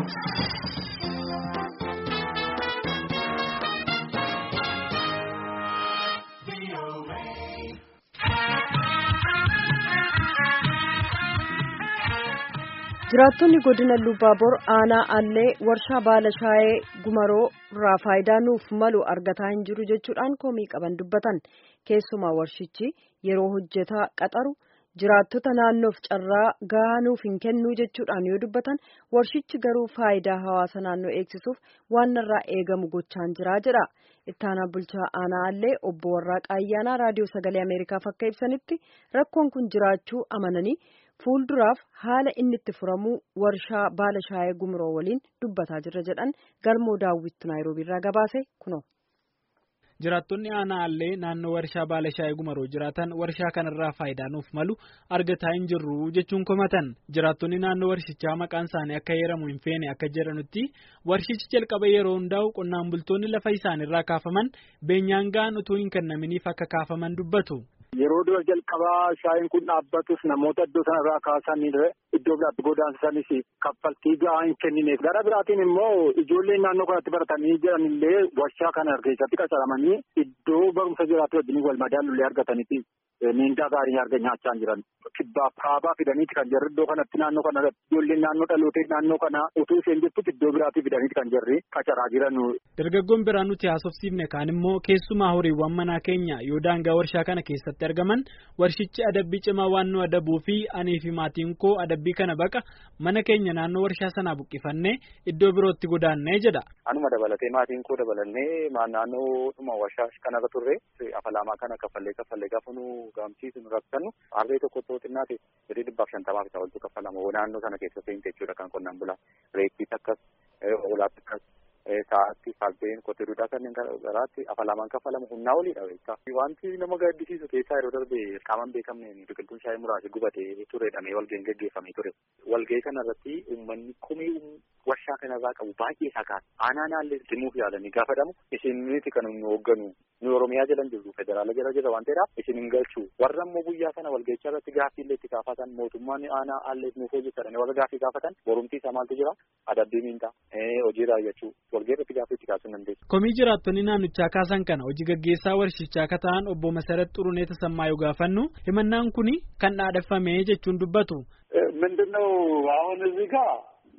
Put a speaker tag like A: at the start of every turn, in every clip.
A: jiraattonni godina lubbaaboor aanaa allee warshaa baala shaayee gumaroo irraa faayidaa nuuf malu argataa hin jiru jechuudhaan komii qaban dubbatan keessumaa warshichi yeroo hojjetaa qaxaru jiraattota naannoof carraa gahaa nuuf hin kennuu jechuudhaan yoo dubbatan warshichi garuu faayidaa hawaasa naannoo eegsisuuf waan irraa eegamu gochaan jiraa jedha ittaanaa bulchaa aanaa allee obbo Warraaqaa Ayyaanaa raadiyoo sagalee Ameerikaaf akka ibsanitti rakkoon kun jiraachuu amananii. fuulduraaf haala inni itti furamuu warshaa baala shaayee gumroo waliin dubbataa jirra jedhan galmoo daawwittu naayiroobii irraa gabaase kuno.
B: jiraattonni aanaa allee naannoo warshaa baala shaayee gumaroo jiraatan warshaa kanarraa faayidaa nuuf malu argataa hin jirru jechuun komatan jiraattonni naannoo warshichaa maqaan isaanii akka heeramu hin feene akka jedhanutti warshichi jalqaba yeroo hundaa'u qonnaan bultoonni lafa isaanirraa kaafaman beenyaan ga'an utuu hin kennaminiif akka kaafaman dubbatu.
C: Yeroo dura jalqabaa shaayiin kun dhaabbatus namoota iddoo sanarraa kaasanii iddoo biraatti godaansanis kaffaltii gahaa hin kennineef gara biraatiin immoo ijoolleen naannoo kanatti baratanii jiran illee warshaa kana keessatti qacaramanii iddoo barumsa jiraatu wajjin wal madaalullee argataniiti miindaa gaarii arga nyaachaa jiran. Kibbaaf kaabaa fidaniiti kan jirri iddoo kanatti naannoo kana ijoolleen naannoo dhalootee naannoo kana utuu isheen jirtutti iddoo biraatii fidaniiti kan jirri qacaraa jiran.
B: Dargaggoon biraa nuti haasofsiifne kaan immoo keessumaa horiiwwan manaa keenya yoo daangaa warshaa kana keessatti argaman warshichi adabbii cimaa waan nu adabuu fi anii fi maatiin koo adabbii kana baqa mana keenya naannoo warshaa sanaa buqqifannee iddoo birootti godaannee jedha.
D: Anuma dabalatee maatiin koo dabalannee naannoo dhuma warshaa kanarra turre afalaamaa kana kaffallee kaffallee gaafa nu gaamsiisu nu rakkannu harree tokko otoo xinnaate jedhee dhibbaaf shantamaa fi oltu kaffalama naannoo sana keessa seente jechuudha kan qonnaan bulaa reettiis akkas hoolaatti akkas sa'aatti fardeen qotee duudhaa kanneen garaatti afalaamaan kaffalamu humnaa oliidha beektaa. Wanti nama gaddisiisu keessaa yeroo darbe qaamaan beekamneen biqiltuun shaayii muraasa gubatee turedhamee walgahii gaggeeffamee ture. Walgahii kanarratti uummanni komii warshaa kanarraa qabu baay'ee sakaas aanaa naallee simuuf yaalanii gaafatamu isiniti kan nu hoogganu nu oromiyaa jalan jirru federaala jala jira waan ta'eedhaaf isin hin galchu warra immoo guyyaa sana walgahichaa irratti gaaffii illee itti gaafatan mootummaan aanaa aallee nuuf hojjetadhanii warra gaaffii gaafatan borumtii isaa maaltu jira adabbii miindaa hojii raawwachuu walgahii irratti gaaffii itti kaasuu dandeessu.
B: Komii jiraattonni naannichaa kaasan kana hojii gaggeessaa warshichaa akka ta'an obbo Masarat Xurunee Tasammaa yoo gaafannu himannaan kuni kan dhaadheffame jechuun dubbatu.
E: ምንድነው አሁን እዚህ ጋር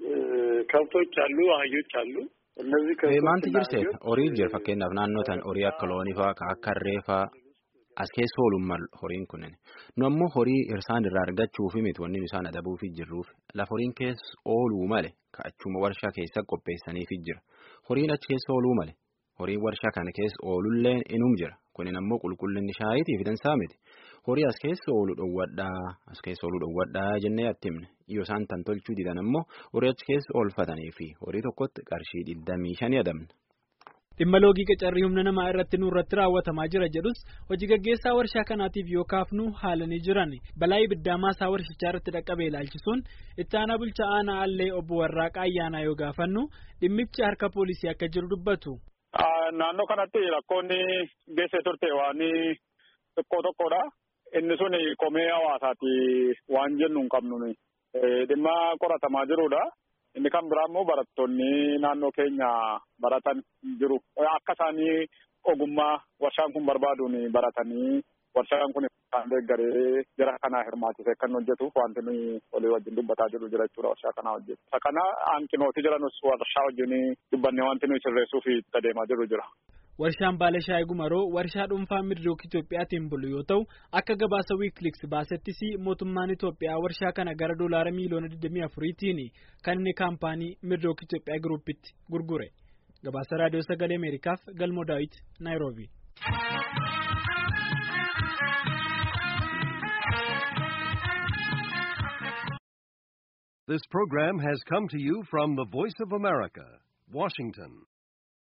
E: ከብቶች አሉ፣ አህዮች አሉ። እነዚህ
F: Maanti jirse horii jira fakkeenyaaf naannoo tan horii akka loonii fa'aa akka harree fa'aa as keessa oolummaa horiin kunneen nu ammoo horii isaan irraa argachuuf miti wanni isaan adabuuf jirruuf lafa horiin keessa ooluu male ka'achuma warshaa keessa qopheessaniif jira horiin achi keessa ooluu male horiin warshaa kana keessa oolullee inum jira kunin ammoo qulqullinni shaayiitiif dansaa miti horii as keessa oolu dhowwadhaa as keessa ooluu dhowwadhaa jennee atti himne yoo isaan tan tolchuu didan ammoo horii achi keessa oolfatanii fi horii tokkotti qarshii digdamii shanii adamna.
B: dhimma loogii qacarrii humna namaa irratti nurratti raawwatamaa jira jedhus hojii gaggeessaa warshaa kanaatiif yoo kaafnu haalanii jiran balaa ibiddaa maasaa warshichaa irratti dhaqqabe ilaalchisuun itti aanaa bulchaa aanaa allee obbo Warraaqaa Ayyaanaa yoo gaafannu dhimmichi harka poolisii akka jiru dubbatu.
E: Naannoo kanatti rakkoonni geessee turte waan xiqqoo tokkodha. Inni sun komee hawaasaati waan jennu hin qabnu dhimma qoratamaa jirudha. Inni kan biraa immoo barattoonni naannoo keenya baratan jiru. Akka isaanii ogummaa warshaan kun barbaaduun baratanii warshaan kun isaan deeggaree jara kanaa hirmaachisee kan hojjetuuf wanti nuyi walii wajjin dubbataa jiru jira jechuudha warshaa kanaa hojjetu. Isa kana hanqinooti jiranus warshaa wajjin dubbannee wanti nuyi sirreessuuf itti adeemaa jiru jira.
B: Warshaan baala shaayii gumaroo warshaa dhuunfaa Midrook Itoophiyaatiin bulu yoo ta'u akka gabaasa wiikiliks baasettis mootummaan Itoophiyaa warshaa kana gara doolaara miiliyoona 24tiin kan inni kaampaanii Midrook Itoophiyaa Giruupitti gurgure. Gabaasa raadiyoo sagalee Ameerikaaf Galmoo Daawit Naayiroobi.
G: This program has come to you from the Voice of America, Washington.